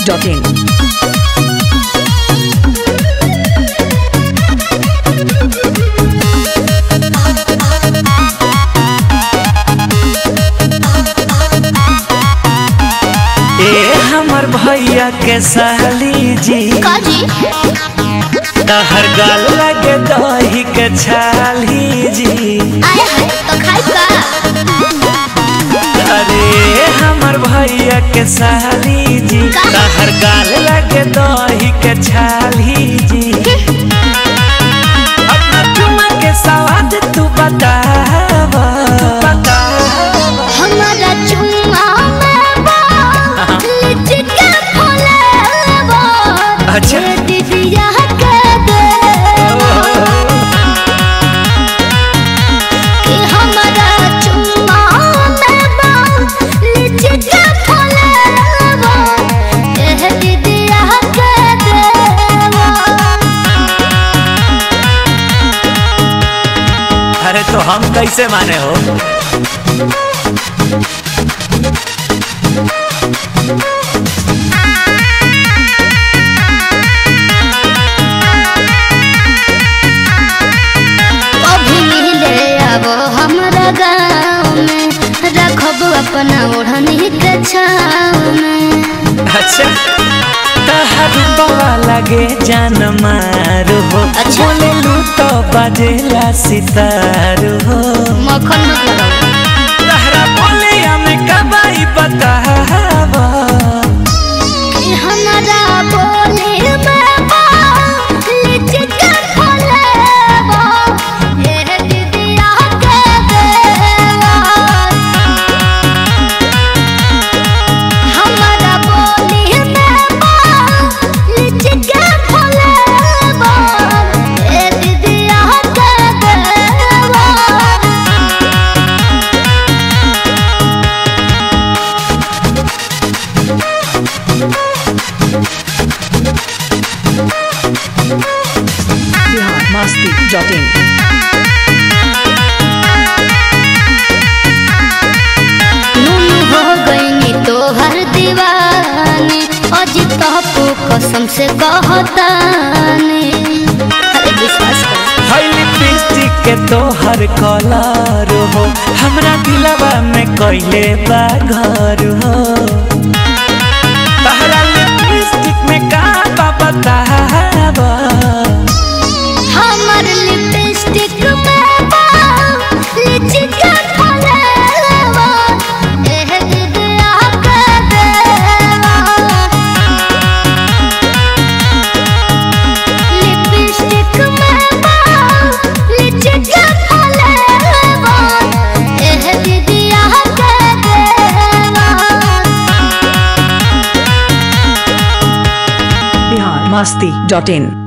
masti.in. ए हमर भैया के साली जी काजी तहर गाल लगे दही के छाली जी आए हाय तो खाई का अरे हमर भैया के साली जी तहर गाल लगे दही के छाली जी अपना चुमा के सवाद तू बताव बताव हमारा चुम्मा में बा लिचके फुलेबा अच्छा। ये दीदिया के देवा कि हमारा चुम्मा में बा लिचके फुलेबा ये दीदिया के देवा अरे तो हम कैसे माने हो अभी मिले अब हमरा गाँव में रखब अपना ओढ़नी के छाँव में अच्छा तहर बवा लगे जान मारू हो अच्छा। बोले लू तो बजेला सितारू हो मक्खन मत लगाओ तहरा बोले हमें कबाई बताव कि हमरा बोले में बा लिचके फलेबा ये दीदिया के देवा हमरा बोले में बा लिचके फलेबा ये दीदिया के देवा Bihar masti.in. नून हो गईनी तोहर दीवानी अज तपू कसम से कहतानी अरे विश्वास कर है लिपस्टिक के तोहर कलर हो हमरा दिलवा में कैले बा घर हो तहरा लिपस्टिक में का बा बताव हमर लिपस्टिक में बा लिचके फलेवा एह दिदिया के देवा लिपस्टिक में बा लिचके फलेवा एह दिदिया के देवा Bihar masti.in.